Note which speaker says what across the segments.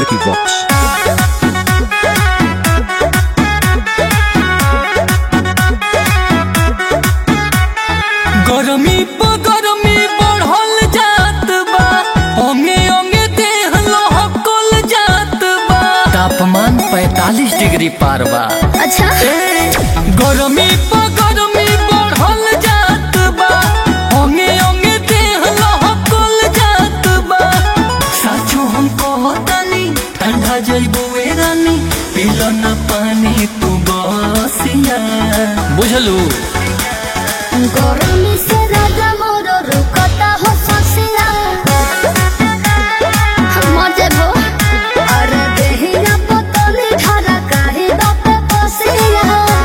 Speaker 1: Vicky Vox.
Speaker 2: गरमी प गरमी बढ़ल जात बा ओंगे ओंगे देह लहकल जात बा तापमान 45 डिग्री पार बा
Speaker 3: अच्छा
Speaker 2: गरमी प गरमी बढ़ल जात बा ओंगे ओंगे देह लहकल जात बा साचो हम कहतानी ठंडा जइबो ए रानी पीलो न पानी तू बसिया बुझलू
Speaker 3: गरमी से राजा मोर रुकता हो ससिया मजे भो अरे देहिया पतली ढाला काहे बाप पसिया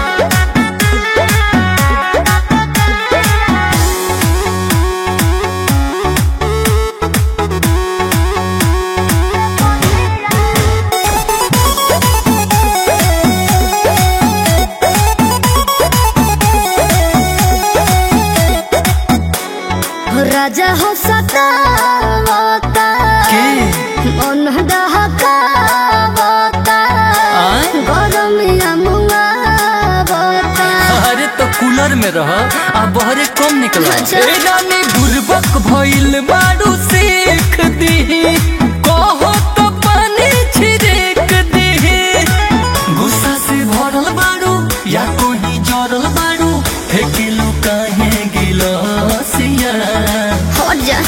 Speaker 3: राजा हो सतावता
Speaker 2: के
Speaker 3: मन दहकावता
Speaker 2: आय?
Speaker 3: गरमिया मुआवता
Speaker 2: अरे तो कूलर में रह आ बहरे कम निकला
Speaker 3: अच्छा।
Speaker 2: ए रानी बुर्बक भइल बारू सीख दी कहो तो पानी छिड़क दी गुस्सा से भरल बारू या कोई जरल बारू फेंकेलू काहे गिलसिया
Speaker 3: हट जा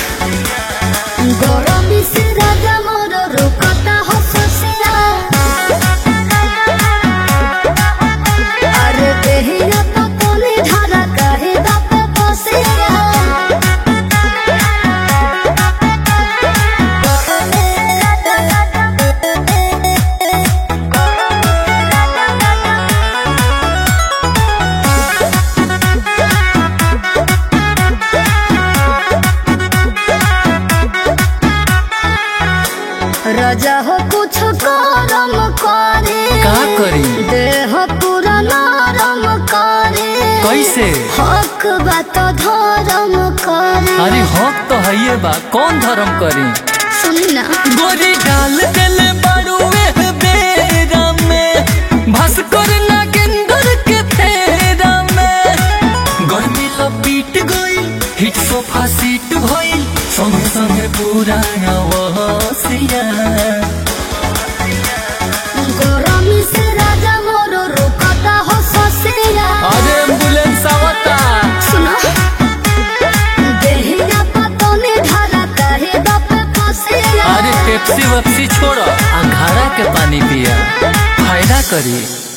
Speaker 3: गरमी से राजा मोर रुकता हो ससिया अरे देहिया पतली ढाला काहे बाप पसिया राजा हो कुछ करम करे
Speaker 2: का करी
Speaker 3: देह पूरा नरम करे
Speaker 2: कैसे
Speaker 3: हक बात धर्म करे
Speaker 2: अरे हक तो है बा कौन धर्म करी
Speaker 3: सुनी ना
Speaker 2: गोरी डाल दिल बारू एह बेरा में भास्कर नागेंद्र के फेरा में गर्मी लपीट गई हिट सोफा सीट भइल संगे संगे पूरा नवसिया
Speaker 3: गरमी से राजा मोर रुकता हो ससिया
Speaker 2: अरे एम्बुलेंस आवता
Speaker 3: सुनो देहिया पतनी ढाला काहे बाप फसिया
Speaker 2: अरे पेप्सी वेप्सी छोड़ो आ घड़ा के पानी पिया फायदा करी